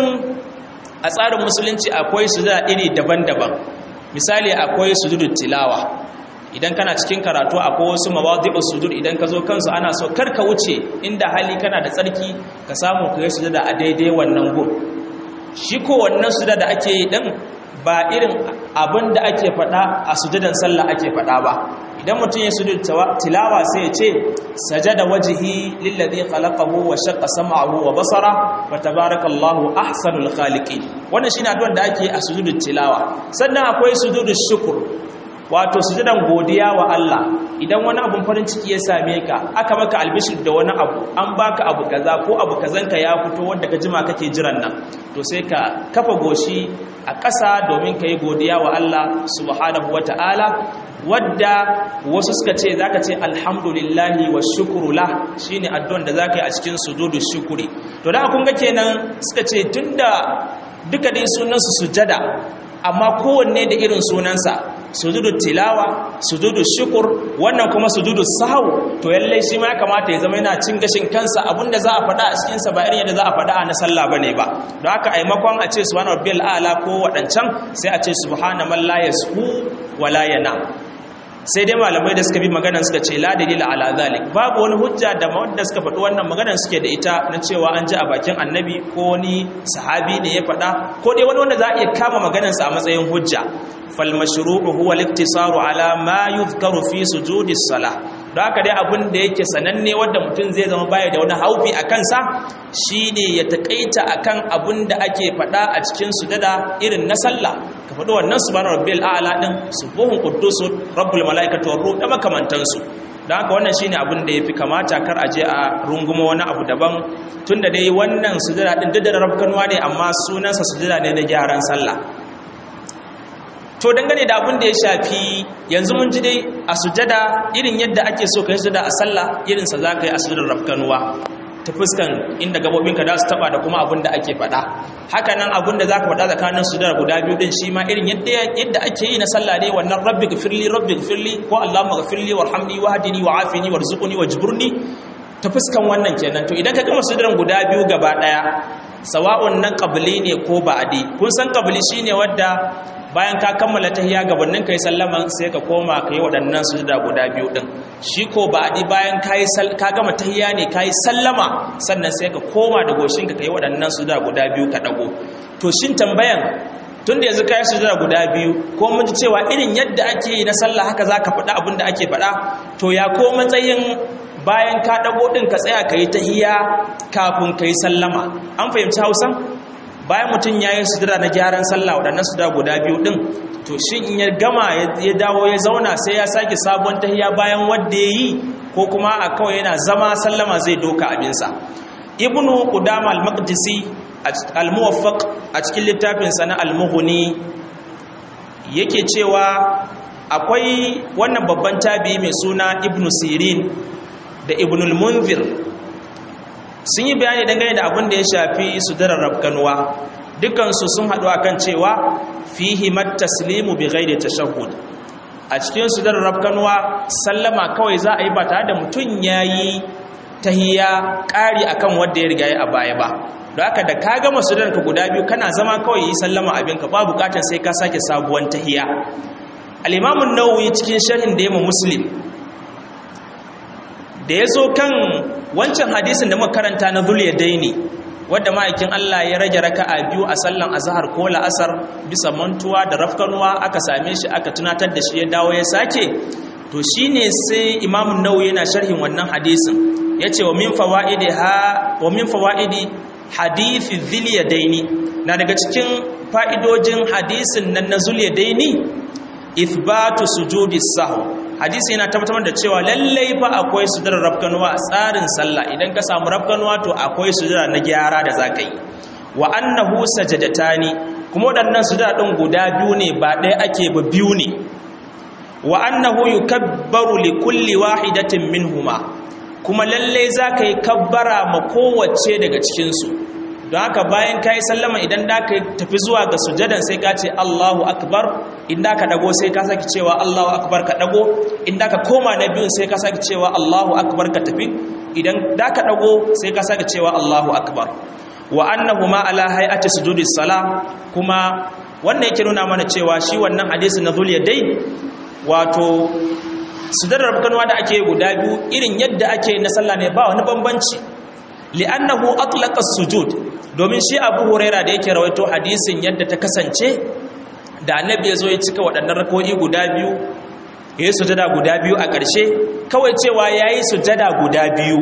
Speaker 1: a tsarin musulunci akwai su da iri daban-daban misali akwai sujudut tilawa idan kana cikin karatu akwai wasu mawadi'u sujud idan ka zo kansu ana so kar ka wuce inda hali kana da tsarki ka samu ka yi sujada a daidai wannan gun shi ko wannan sujada da ake yi din ba irin abin da ake faɗa a sujadan sallah ake faɗa ba idan mutum ya sujud tilawa sai ya ce sajada wajhi lillazi khalaqahu wa shaqqa sam'ahu wa basara wa tabarakallahu ahsanul khaliqin wannan shine addu'ar da ake a sujudut tilawa sannan akwai sujudus shukr wato sujudan godiya wa Allah idan wani abun farin ciki ya same ka aka maka albishir da wani abu an baka abu kaza ko abu kazanka ya fito wanda ka jima kake jiran nan to sai ka kafa goshi a ƙasa domin ka yi godiya wa Allah subhanahu wata'ala wadda wasu suka ce zaka ce alhamdulillahi wa shukru la shine addu'an da zaka yi a cikin sujudu shukuri to da kun ga kenan suka ce tunda duka dai sunan su sujada amma kowanne da irin sunansa sujudu tilawa sujudu shukur wannan kuma sujudu sahau to lallai shi ma ya kamata ya zama yana cin gashin kansa abinda za a faɗa a cikin sa ba irin yadda za a faɗa a na sallah bane ba don haka a maimakon a ce subhana rabbiyal a'la ko wadancan sai a ce subhana man la yashu wa la yanam sai dai malamai da suka bi maganan suka ce la dalila ala zalik babu wani hujja da wanda suka faɗi wannan maganan suke da ita na cewa an ji a bakin annabi ko wani sahabi ne ya faɗa ko dai wani wanda za a iya kama maganansa a matsayin hujja fal mashru'u huwa al-iktisaru ala ma yuzkaru fi sujudi salah don haka dai abin da yake sananne wanda mutum zai zama baya da wani haufi a kansa shine ya takaita akan abin da ake faɗa a cikin sujada irin na sallah ka faɗi wannan subhana rabbil a'la din subuhun quddus rabbul malaikatu war ruh da makamantansu don haka wannan shine abin da yafi kamata kar aje a runguma wani abu daban tunda dai wannan sujada din duk da rabkanwa ne amma sunansa sujada ne na gyaran sallah to dangane da abin da ya shafi yanzu mun ji dai a sujada irin yadda ake so ka yi sujada a sallah irinsa za ka yi a sujadar rafkanuwa ta fuskan inda gabobinka za su taba da kuma abin da ake faɗa haka nan abin da za ka faɗa tsakanin sujadar guda biyu din shi ma irin yadda ake yi na sallah ne wannan rabbi gafirli rabbi gafirli ko allahumma gafirli warhamni wahdini wa'afini warzuqni wajburni ta fuskan wannan kenan to idan ka gama sujadar guda biyu gaba daya sawa'un nan qabli ne ko ba'di kun san qabli shine wadda bayan ka kammala tahiyya gabanin kai sallama sai ka koma kai waɗannan sujuda guda biyu din shi ko ba'di bayan kai ka gama tahiyya ne kai sallama sannan sai ka koma da goshinka kai waɗannan sujuda guda biyu ka dago to shin tambayan tun da yanzu kai sujuda guda biyu ko mun ji cewa irin yadda ake yi na sallah haka zaka faɗa abin da ake faɗa to ya ko matsayin bayan ka dago din ka tsaya kai tahiyya kafin kai sallama an fahimci Hausa bayan mutum ya yi sujada na gyaran sallah waɗannan sujada guda biyu ɗin to shi in ya gama ya dawo ya zauna sai ya sake sabon tahiya bayan wadda ya yi ko kuma a kawai yana zama sallama zai doka abinsa ibnu qudama al-maqdisi al-muwaffaq a cikin littafinsa na al-mughni yake cewa akwai wannan babban tabi'i mai suna ibnu sirin da ibnul munzir sun yi bayani dangane da abin da ya shafi sudarar rafkanuwa dukansu sun haɗu akan cewa fihi taslimu bi ghairi tashahhud a cikin sudarar rafkanuwa sallama kawai za a yi ba tare da mutum yayi tahiyya ƙari akan wanda ya riga ya a baya ba don haka da ka gama sudarar ka guda biyu kana zama kawai yi sallama abinka ba bukatar sai ka sake sabuwar tahiyya al-imam an-nawawi cikin sharhin da ya muslim da ya zo kan wancan hadisin da muka karanta na zul daini wadda ma'aikin Allah ya rage raka'a biyu a sallan azhar ko la'asar bisa mantuwa da rafkanuwa aka same shi aka tunatar da shi ya dawo ya sake to shine sai Imam Nawawi yana sharhin wannan hadisin yace wa min fawaidi ha wa min fawaidi hadithi dhil yadaini na daga cikin fa'idojin hadisin nan na zul yadaini ithbatu sujudi sahw hadisi yana tabbatar da cewa lallai fa akwai sujudar rafkanuwa a tsarin sallah idan ka samu rafkanuwa to akwai sujudar na gyara da zaka yi wa annahu sajadatani kuma waɗannan sujudar ɗin guda biyu ne ba ɗaya ake ba biyu ne wa annahu yukabbaru li kulli wahidatin minhuma kuma lallai zaka yi kabbara ma kowace daga cikin su don haka bayan ka yi sallama idan da ka tafi zuwa ga sujadan sai ka ce Allahu akbar inda ka dago sai ka saki cewa Allahu akbar ka dago inda ka koma na biyun sai ka saki cewa Allahu akbar ka tafi idan da ka dago sai ka saki cewa Allahu akbar wa annahuma ala hay'ati sujudis salam kuma wannan yake nuna mana cewa shi wannan hadisi na zul yadai wato sujudar rabkanwa da ake guda biyu irin yadda ake na sallah ne ba wani bambanci li'annahu atlaqa sujud domin shi Abu Huraira da yake rawaito hadisin yadda ta kasance da annabi yazo ya cika waɗannan rako'i guda biyu yayi sujada guda biyu a ƙarshe kawai cewa yayi sujada guda biyu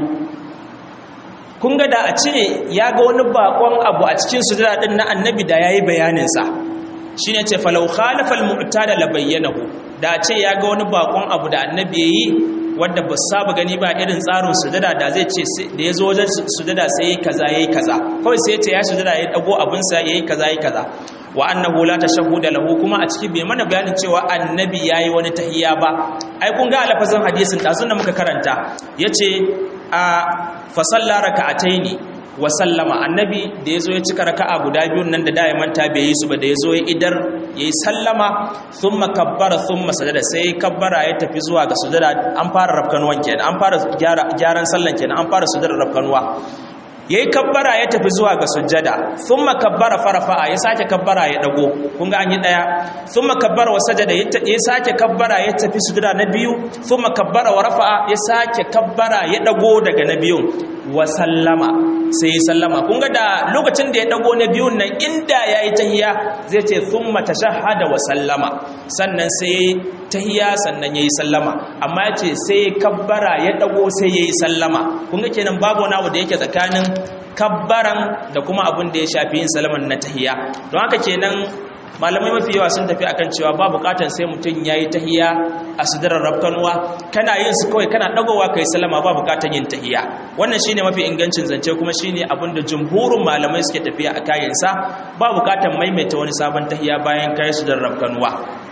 Speaker 1: kun ga da a ce ya ga wani bakon abu a cikin sujada din na annabi da yayi bayanin sa shine ce falau khalafa al-mu'tada la bayyanahu da a ce ya ga wani bakon abu da annabi yayi wadda ba saba gani ba irin tsarin sujada da zai ce da ya zo wajen sujada sai yayi kaza yayi kaza kawai sai ya ce ya sujada ya dago abin sa yayi kaza yayi kaza wa annahu la tashahhuda lahu kuma a cikin bai mana bayanin cewa annabi yayi wani tahiyya ba ai kun ga alfazan hadisin dazun da muka karanta yace a fa salla raka'ataini wa sallama annabi da yazo ya cika raka'a guda biyun nan da da ya manta bai yi su ba da yazo ya idar yayi sallama thumma kabbara thumma sajada sai kabbara ya tafi zuwa ga sujada an fara rafkanuwan kenan an fara gyaran sallan kenan an fara sujada rafkanuwa yayi kabbara ya tafi zuwa ga sujjada thumma kabbara farafa'a ya sake kabbara ya dago kun ga an yi daya thumma kabbara wa sajada ya sake kabbara ya tafi sujjada na biyu thumma kabbara wa rafa'a ya sake kabbara ya dago daga na biyun wa sallama sai ya sallama kun ga da lokacin da ya dago na biyun nan inda yayi tahiyya zai ce thumma tashahhada wa sallama sannan sai tahiyya sannan yayi sallama amma yace sai kabbara ya dago sai yayi sallama kun ga kenan babu wani abu da yake tsakanin kabbaran da kuma abin da ya shafi yin salaman na tahiyya don haka kenan malamai mafi yawa sun tafi akan cewa ba bukatan sai mutum yayi tahiyya a sudarar rafkanuwa kana yin su kawai kana dagowa kai salama ba bukatan yin tahiyya wannan shine mafi ingancin zance kuma shine abin da jumhurin malamai suke tafiya a kayansa ba bukatan maimaita wani sabon tahiyya bayan kai sudarar rafkanuwa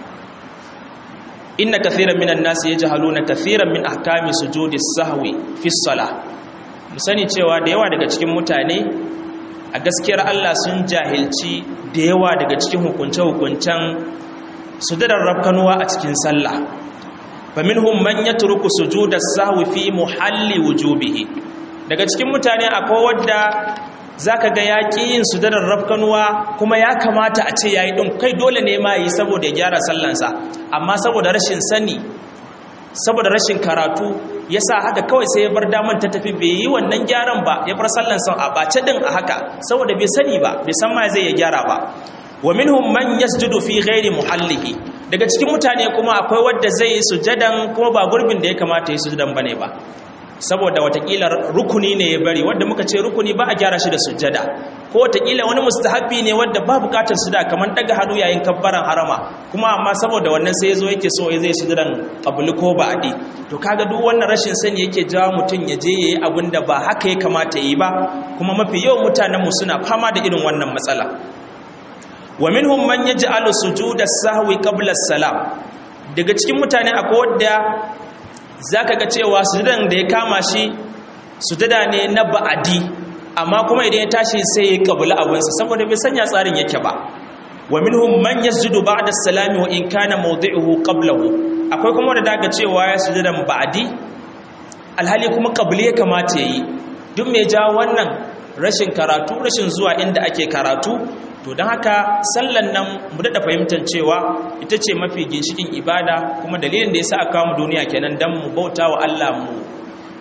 Speaker 1: inna kathiran minan nasi yajhaluna kathiran min ahkami sujudi sahwi fi salah mu sani cewa da yawa daga cikin mutane a gaskiyar Allah sun jahilci da yawa daga cikin hukunce-hukuncen sujudar rafkanuwa a cikin sallah faminhum man yatruku sujuda sahwi fi muhalli wujubihi daga cikin mutane akwai wanda zaka ga yaki yin sujudar rafkanuwa kuma ya kamata a ce yayi din kai dole ne ma yi saboda ya gyara sallansa amma saboda rashin sani saboda rashin karatu yasa haka kawai sai ya bar daman ta tafi bai yi wannan gyaran ba ya bar sallansa a bace din a haka saboda bai sani ba bai san ma zai ya gyara ba wa minhum man yasjudu fi ghairi muhallihi daga cikin mutane kuma akwai wanda zai yi sujadan kuma ba gurbin da ya kamata ya sujadan bane ba saboda watakila rukuni ne ya bari wanda muka ce rukuni ba a gyara shi da sujada ko watakila wani mustahabbi ne wanda ba bukatar suda kamar daga hannu yayin kabbaran harama kuma amma saboda wannan sai yazo yake so zai sujudan qabli ko ba'di to kaga duk wannan rashin sani yake jawo mutun ya je yayi abin da ba haka ya kamata yi ba kuma mafi yawan mutanen mu suna fama da irin wannan matsala wa minhum man yaj'alu sujuda sahwi qabla as-salam daga cikin mutane akwai wanda zaka ga cewa sujudan da ya kama shi sujada ne na ba'adi amma kuma idan ya tashi sai ya kabula abinsa saboda bai sanya tsarin yake ba wa minhum man yasjudu ba'da as-salami wa in kana mawdi'uhu qablahu akwai kuma da daga cewa ya sujudan ba'adi alhali kuma qabli ya kamata yayi duk mai ja wannan rashin karatu rashin zuwa inda ake karatu to don haka sallan nan mu daɗa fahimtar cewa ita ce mafi ginshikin ibada kuma dalilin da ya sa aka mu duniya kenan don mu bauta wa Allah mu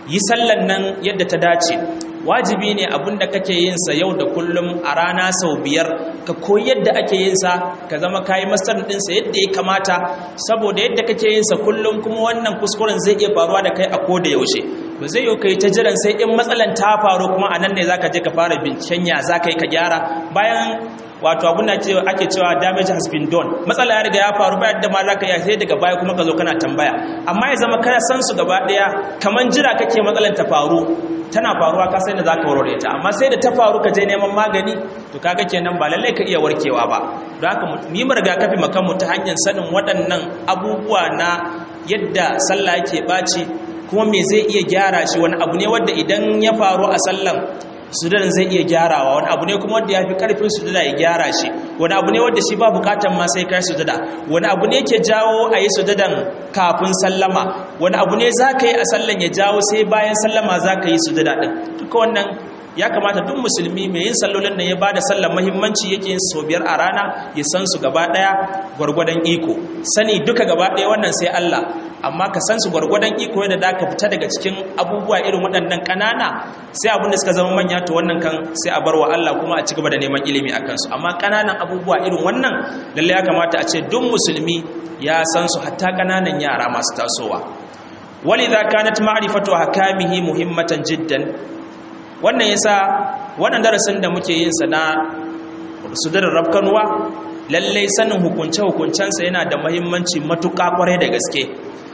Speaker 1: yi sallan nan yadda ta dace wajibi ne abinda kake yin sa yau da kullum a rana sau biyar ka koyi yadda ake yin sa ka zama kayi masar din sa yadda ya kamata saboda yadda kake yin sa kullum kuma wannan kuskuren zai iya faruwa da kai a koda yaushe ba zai yi kai ta jiran sai in matsalan ta faru kuma a nan ne zaka je ka fara binciken ya zaka yi ka gyara bayan wato abun da ake cewa damage has been done matsala ya riga ya faru bayan da ma zaka yi sai daga baya kuma ka zo kana tambaya amma ya zama kana san su gaba daya kaman jira kake matsalan ta faru tana faruwa ka sai da zaka warware ta amma sai da ta faru ka je neman magani to kaga kenan ba lalle ka iya warkewa ba don haka mu mu rigakafi makan mu ta hanyar sanin waɗannan abubuwa na yadda sallah yake baci kuma me zai iya gyara shi wani abu ne wanda idan ya faru a sallan sudadan zai iya gyarawa wani abu ne kuma wanda ya fi karfin sudada ya gyara shi wani abu ne wanda shi ba bukatan ma sai kai sudada wani abu ne ke jawo a yi sudadan kafin sallama wani abu ne za ka yi a sallan ya jawo sai bayan sallama za ka yi sudada ɗin duka wannan ya kamata duk musulmi mai yin sallolin nan ya ba da sallar mahimmanci yake yin sau biyar a rana ya san su gaba ɗaya gwargwadon iko sani duka gaba ɗaya wannan sai Allah amma ka san su gwargwadon iko yadda da ka fita daga cikin abubuwa irin waɗannan ƙanana sai abin da suka zama manya to wannan kan sai a bar wa Allah kuma a ci gaba da neman ilimi a kansu amma ƙananan abubuwa irin wannan lallai ya kamata a ce duk musulmi ya san su hatta ƙananan yara masu tasowa walidha kanat ma'rifatu hakamihi muhimmatan jiddan wannan yasa wannan darasin da muke yin sa na sudar rafkanuwa lallai sanin hukunce hukuncensa yana da muhimmanci matuƙa kwarai da gaske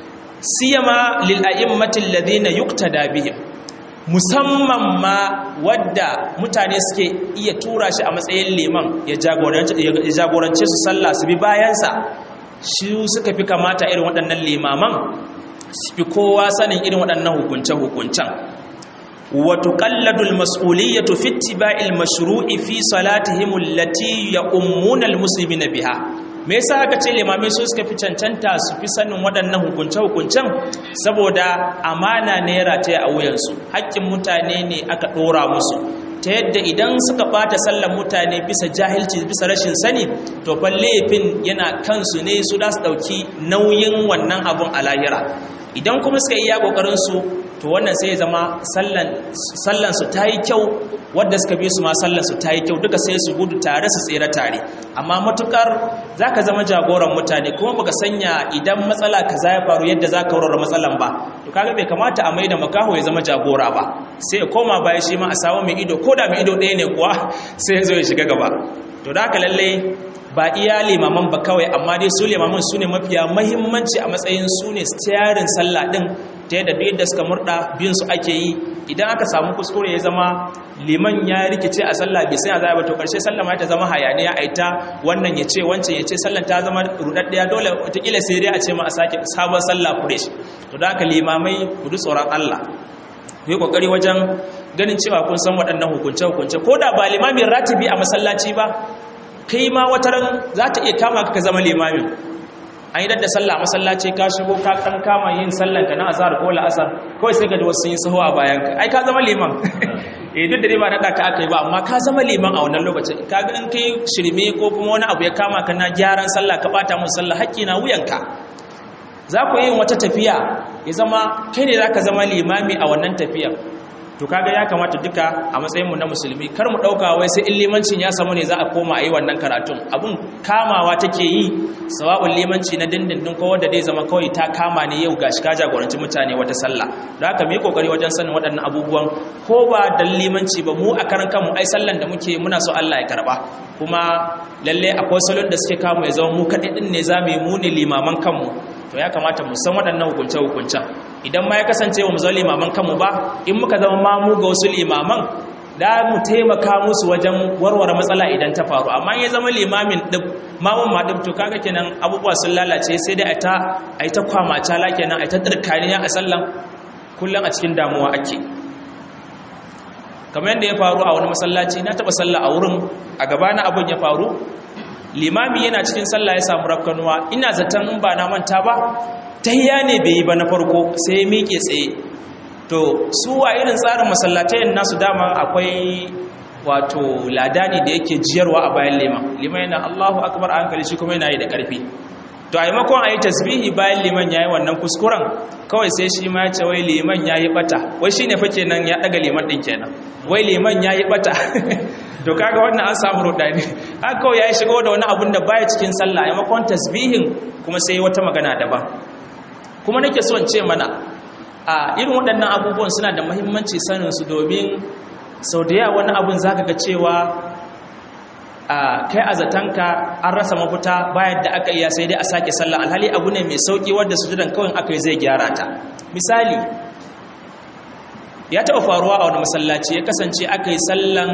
Speaker 1: siyama lil a'immati alladhina yuqtada bihim musamman ma wadda mutane suke iya tura shi a matsayin liman ya jagorance su sallah su bi bayansa shi suka fi kamata irin waɗannan limaman su fi kowa sanin irin waɗannan hukunce-hukuncen وتقلد المسؤولية في اتباع المشروع في صلاتهم التي يؤمون المسلمين بها me yasa aka ce limamai su suka fi cancanta su fi sanin waɗannan hukunce-hukuncen saboda amana ne rataya a wuyansu haƙƙin mutane ne aka ɗora musu ta yadda idan suka ɓata sallan mutane bisa jahilci bisa rashin sani to fa laifin yana kansu ne su da su ɗauki nauyin wannan abun a lahira idan kuma suka iya ƙoƙarinsu to wannan sai ya zama sallansu ta yi kyau wadda suka bi su ma sallansu ta yi kyau duka sai su gudu tare su tsere tare amma matukar za ka zama jagoran mutane kuma baka sanya idan matsala ka za ya faru yadda za ka warware matsalan ba to kaga bai kamata a maida makaho ya zama jagora ba sai ya koma baya shi ma a samu mai ido ko da mai ido ɗaya ne kuwa sai ya zo ya shiga gaba to da haka lallai ba iya limaman ba kawai amma dai su limaman su ne mafiya mahimmanci a matsayin su ne stiyarin sallah ɗin ta yadda duk yadda suka murda biyun su ake yi idan aka samu kuskure ya zama liman ya rikice a sallah bai sai a zai ba to karshe sallah ma ta zama hayaniya a ita wannan ya ce wancan ya ce sallan ta zama rudaddiya dole wataƙila sai dai a ce ma a sake sabon sallah fresh to da haka limamai ku ji tsoron Allah ku yi kokari wajen ganin cewa kun san waɗannan hukunce hukunce ko da ba limamin ratibi a masallaci ba kai ma wataran za ta iya kama ka zama limamin an yi dadda sallah masallaci ka shigo ka kan kama yin sallan ka na azhar ko la'asar kawai sai ga wasu sun yi sahu a bayan ka ai ka zama liman eh duk da dai ba nada ka aka yi ba amma ka zama liman a wannan lokacin ka ga in kai shirme ko kuma wani abu ya kama ka na gyaran sallah ka bata musu sallah haƙƙi na wuyanka za ku yi wata tafiya ya zama kai ne za ka zama limami a wannan tafiyar to kaga ya kamata duka a matsayinmu na musulmi kar mu dauka wai sai in limancin ya samu ne za a koma a yi wannan karatun abun kamawa take yi sawa'un limanci na dindindin ko wanda zai zama kawai ta kama ne yau gashi ka jagoranci mutane wata sallah don haka mu yi kokari wajen sanin waɗannan abubuwan ko ba dan limanci ba mu a karan kanmu ai sallan da muke muna so Allah ya karba kuma lalle akwai salon da suke kama ya zama mu kaɗai din ne za mu yi mu ne limaman kanmu to ya kamata mu san waɗannan hukunce-hukuncen idan ma ya kasance wa mu zama limaman kanmu ba in muka zama mamu ga wasu limaman da mu taimaka musu wajen warware matsala idan ta faru amma ya zama limamin ɗin mamun ma ɗin to kaga kenan abubuwa sun lalace sai dai a yi ta kwamata la kenan a yi ta tsirkaniya a sallan kullum a cikin damuwa ake kamar yadda ya faru a wani masallaci na taɓa sallah a wurin a gabana abin ya faru limami yana cikin sallah ya samu rafkanuwa ina zaton in ba na manta ba tayya ne bai yi ba na farko sai ya miƙe tsaye to su wa irin tsarin masallatayin nasu dama akwai wato ladani da yake jiyarwa a bayan liman liman yana Allahu akbar a hankali shi kuma yana yi da ƙarfi to a maimakon a yi tasbihi bayan liman ya yi wannan kuskuren kawai sai shi ma ya ce wai liman ya yi bata wai shi ne fa kenan ya daga liman ɗin kenan wai liman ya yi bata to kaga wannan an samu rudani haka kawai ya yi shigo da wani abun da baya cikin sallah a maimakon tasbihin kuma sai wata magana daban kuma nake son ce mana a irin waɗannan abubuwan suna da muhimmanci sanin su domin sau da yawa wani abun zaka ga cewa a kai a zatanka an rasa mafita bayan da aka iya sai dai a sake sallah alhali abu ne mai sauki wadda sujudan kawai aka yi zai gyara ta misali ya taɓa faruwa a wani masallaci ya kasance aka yi sallan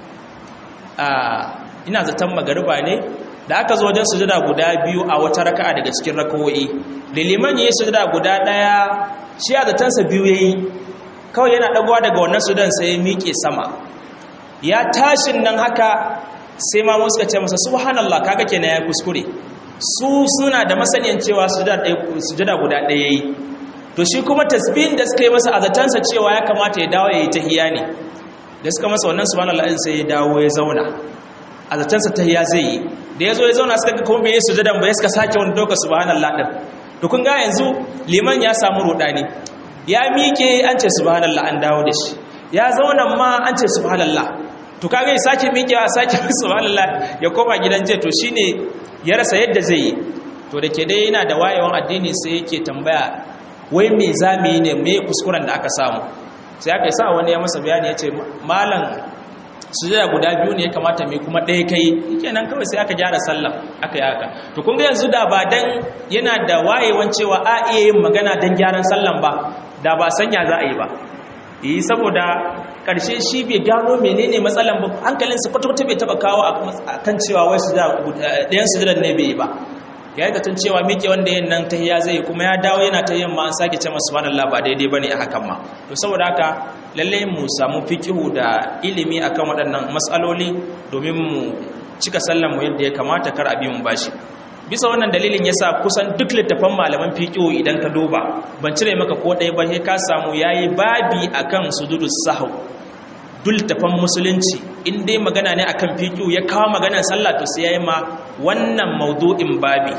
Speaker 1: ina zaton magariba ne da aka zo wajen sujada guda biyu a wata raka'a daga cikin rakawoyi da liman ya yi sujada guda ɗaya shi a zatansa biyu ya yi kawai yana ɗagowa daga wannan sudan sai ya miƙe sama ya tashin nan haka sai ma suka ce masa subhanallah kaga kenan ya kuskure su suna da masaniyan cewa sujada guda ɗaya yi to shi kuma tasbihin da suka yi masa azatansa cewa ya kamata ya dawo ya yi tahiya ne da suka masa wannan subhanallah din sai ya dawo ya zauna azatansa tahiya zai yi da ya zo ya zauna suka ga kuma bai yi sujadan ba ya suka sake wani doka subhanallah din to kun ga yanzu liman ya samu rudani ya miƙe an ce subhanallah an dawo da shi ya zauna ma an ce subhanallah to kaga ya sake miƙewa sake subhanallah ya koma gidan je to shine ya rasa yadda zai yi to da ke dai yana da wayewan addini sai yake tambaya wai me zamu yi ne me kuskuren da aka samu sai aka sa wani ya masa bayani ya ce malam sujada guda biyu ne ya kamata mai kuma ɗaya kai kenan kawai sai aka gyara sallah aka yi haka to kun ga yanzu da ba dan yana da wayewan cewa a iya yin magana dan gyaran sallan ba da ba sanya za a yi ba yi saboda ƙarshe shi bai gano menene matsalan ba hankalinsa kwata-kwata bai taba kawo a kan cewa wai ɗayan sujadar ne bai yi ba ya yi zaton cewa miƙe wanda yin nan tahiya zai kuma ya dawo yana ta yin ma an sake ce masu subhanallah ba daidai bane a hakan ma to saboda haka lalle mu samu fikihu da ilimi akan waɗannan matsaloli domin mu cika sallan mu yadda ya kamata kar a bi mu bashi bisa wannan dalilin yasa kusan duk littafan malaman fiqhu idan ka duba ban cire maka ko ɗaya ba sai ka samu yayi babi akan sujudus sahw duk littafan musulunci in dai magana ne akan fiqhu ya kawo maganar sallah to sai yayi ma wannan maudu'in babi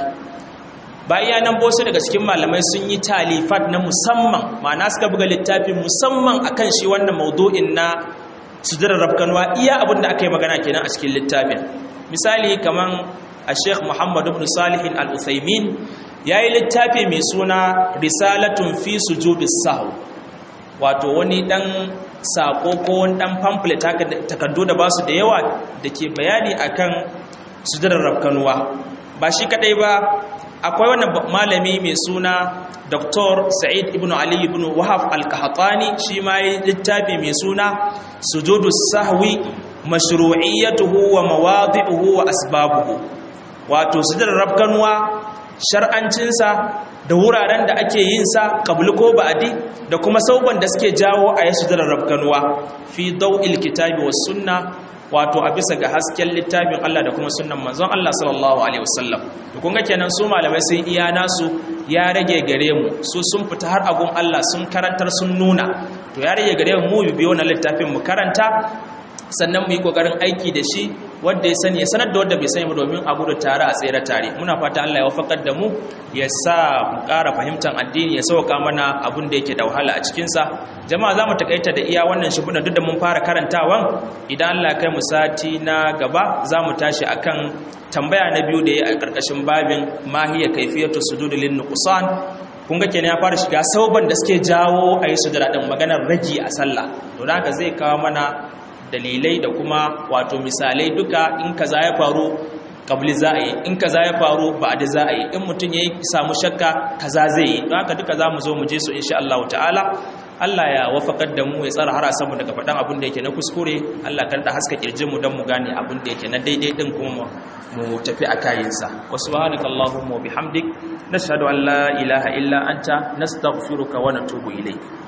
Speaker 1: bayan nan bosu daga cikin malamai sun yi talifat na musamman ma'ana suka buga littafin musamman akan shi wannan maudu'in na sujudar rabkanwa iya abin da aka yi magana kenan a cikin littafin misali kaman a sheikh muhammad ibn salihin al-uthaymin ya yi littafi mai suna risalatun fi sujudis sahu wato wani dan sako ko wani dan pamphlet haka takardu da basu da yawa da ke bayani akan sujudar rabkanuwa ba shi kadai ba akwai wannan malami mai suna dr sa'id ibn ali ibn wahab al-qahtani shi ma yi littafi mai suna sujudus sahwi mashru'iyyatuhu wa mawadi'uhu wa asbabuhu wato sujudar rabkanuwa shar'ancinsa da wuraren da ake yin sa qablu ko ba'di da kuma sauban da suke jawo a yi sujudar rabkanuwa fi daw'il kitabi was sunna wato a bisa ga hasken littafin Allah da kuma sunnan manzon Allah sallallahu alaihi wasallam to kun ga kenan su malamai sun iya nasu ya rage gare mu su sun fita har agun Allah sun karantar sun nuna to ya rage gare mu mu biyo na littafin mu karanta sannan mu yi kokarin aiki da shi wanda ya sani ya sanar da wanda bai sani ba domin a gudu tare a tsere tare muna fata Allah ya wafakar da mu ya sa mu ƙara fahimtar addini ya sauka mana abin da yake da wahala a cikinsa jama'a za mu takaita da iya wannan shimfiɗa duk da mun fara karantawan idan Allah kai mu sati na gaba za mu tashi akan tambaya na biyu da ya a ƙarƙashin babin mahiya kaifiyatu sujudi lin nuqsan kun ga kenan ya fara shiga sauban da suke jawo a yi sujada din maganar ragi a sallah to haka zai kawo mana dalilai da kuma wato misalai duka in kaza ya faru kabli za a yi in kaza ya faru ba da za a yi in mutum ya samu shakka kaza zai yi don haka duka za mu zo mu je su insha Allah ta'ala Allah ya wafakar da mu ya tsara har samu daga faɗan abin da yake na kuskure Allah kan da haska kirjin mu don mu gane abin da yake na daidai din kuma mu tafi a kayinsa wa subhanaka allahumma wa bihamdik nashhadu an la ilaha illa anta nastaghfiruka wa natubu ilayk